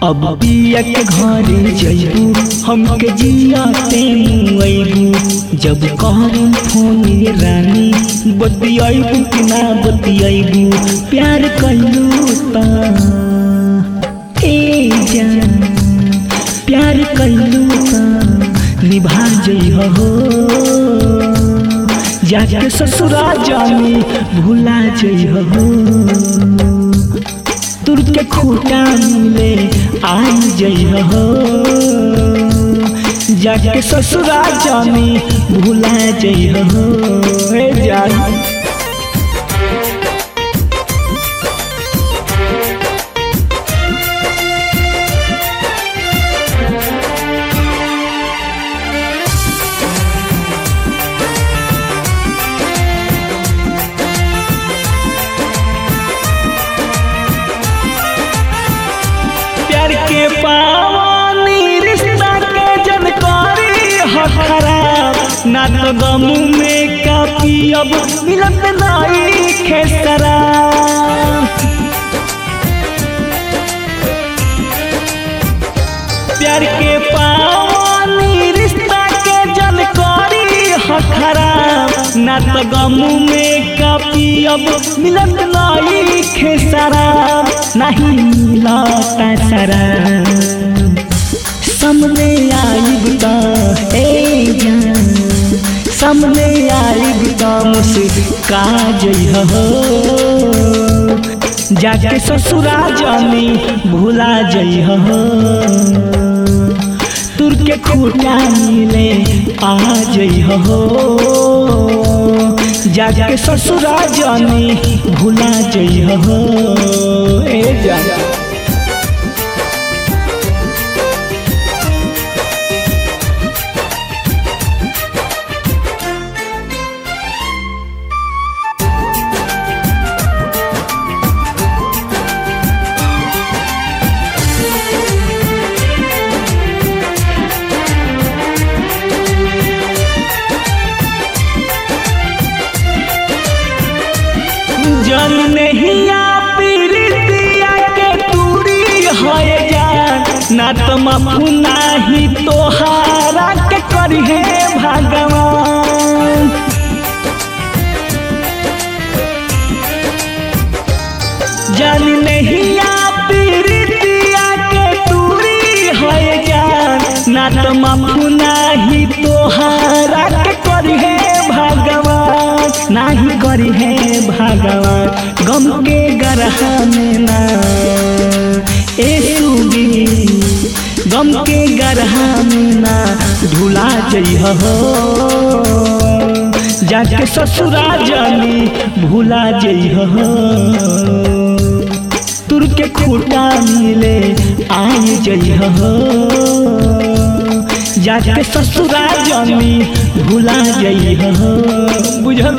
अब पिया के घरे जइबू हमके जिया ते मुआइबू जब कहूँ फोन ये रानी बतियाइबू कि ना बतियाइबू प्यार कइलू ता ए जान प्यार कइलू ता निभा जइह हो जाके ससुरा जानी भुला जइह हो तुर के खूटा मिले आई जइह हो जाके ससुरा जानी भुला जइह हो ए जान प्यार के पावानी रिश्ता के जानकारी ह खराब ना तो गम में का पियब मिलत नाई खेसरा प्यार के पावानी रिश्ता के जानकारी ह खराब ना तो गम में का पियब मिलत नाई खेसरा नहीं मिलता सरा सामने आइब त ए जान सामने आइब त मुस्का जइह हो जाके ससुरा जानी भुला जइह हो तुर के खूटा मिले आ जइह हो जाके ससुरा जानी भुला जइह हो ए जान जन नहीं पीरितिया के दूरी है जान ना तो माफू नाही तोहारा के करी है भगवान जन नहीं पीरितिया के दूरी है जान ना तो माफू नाही तोहारा के करी है भगवान नाही करी है भगवान गम के गरहा में ना ए सुगी गम के गरहा में ना ढुला जइह हो जाके ससुरा जानी भुला जइह हो तुर के खूटा मिले आई जइह हो जाके ससुरा जानी भुला जइह हो बुझल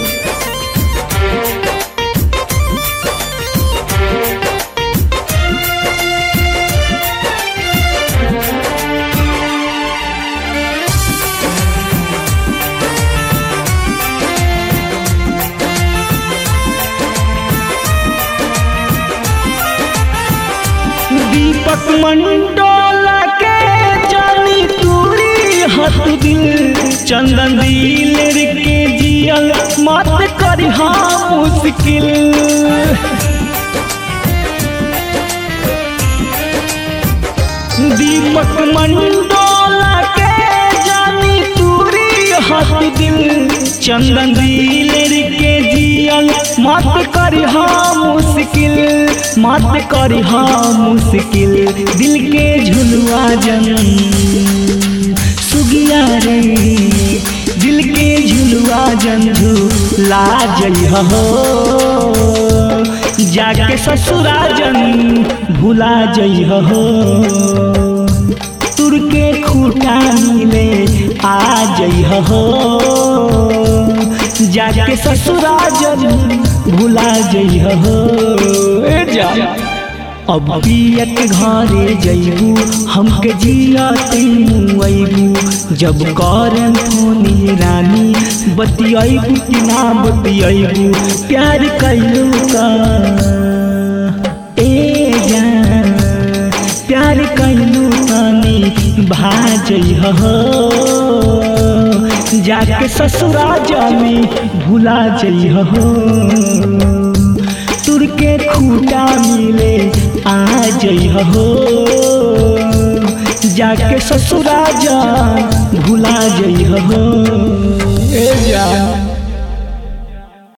दीपक मंडोला के जानी तूरी हत दिल चंदन दिल के जियल मत करी मुश्किल दीपक मंडोला के जानी तूरी हत दिल चंदन दिल के जियल मत करी मुश्किल मत करी मुश्किल दिल के झुलुआ जन सुगिया रे दिल के झुलुआ जन झूला जइह हो जाके ससुरा जन भुला जइह हो तुर के खूटा मिले आ जइह हो जाके ससुरा जन भुला जइह हो ए जा अब पियत घरे जइबू हमके जिया तेनू अइबू जब करम फोनी रानी बतियाइबू कि ना बतियाइबू प्यार कैलू का ए जान प्यार कैलू पानी भाजई हो जाके ससुरा जामी भुला जई हो तुर के खूटा मिले आ जई हो जाके ससुरा जा भुला जई हो